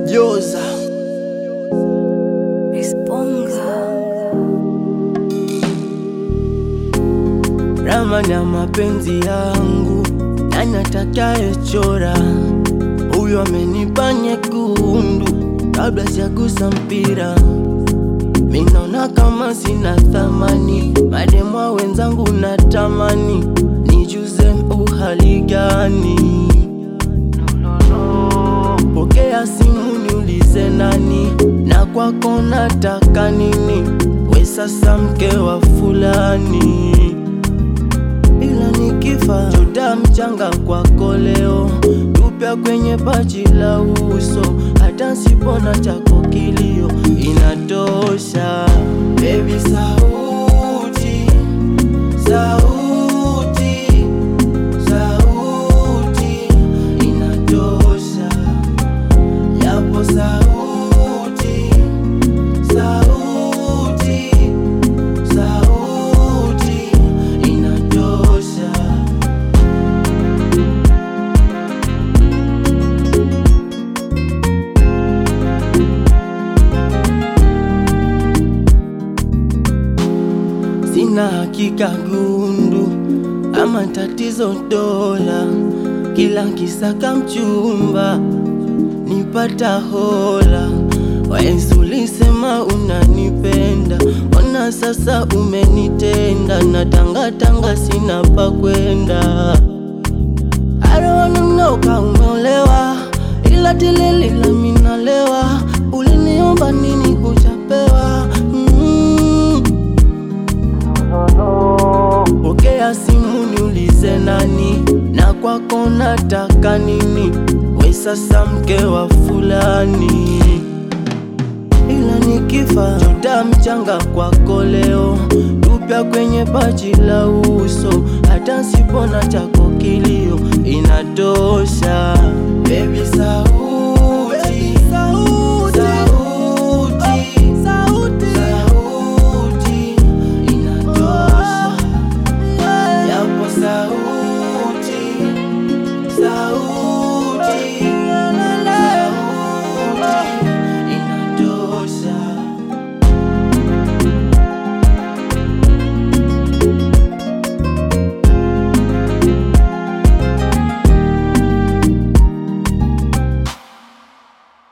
Joza Esponga. ramani ya mapenzi yangu, nani atakayechora? Huyu amenipa nyekundu kabla sijagusa mpira. Minaona kama sina thamani, mademwa wenzangu natamani nijuze uhali gani? Pokea simu niulize nani, na kwako nataka nini? We sasa mke wa fulani, ila nikifa chuta mchanga kwako leo, tupya kwenye paji la uso, hata sipona chako kilio inatosha. Baby sauti, sauti, sauti inatosha yapo sauti, sauti, sauti inatosha. Sina hakika gundu ama tatizo dola, kila kisaka mchumba nipata hola. Waenzi ulisema unanipenda, ona sasa umenitenda, na tangatanga sina pa kwenda. I don't wanna know kama umeolewa, ila tilili la minalewa. Uliniomba nini kuchapewa? mm. Pokea simu niulize nani, na kwako nataka nini? We sasa mke wa fulani, ila nikifa chuta mchanga kwako leo, tupya kwenye paji la uso, hata sipona chako kilio inatosha. Baby sauti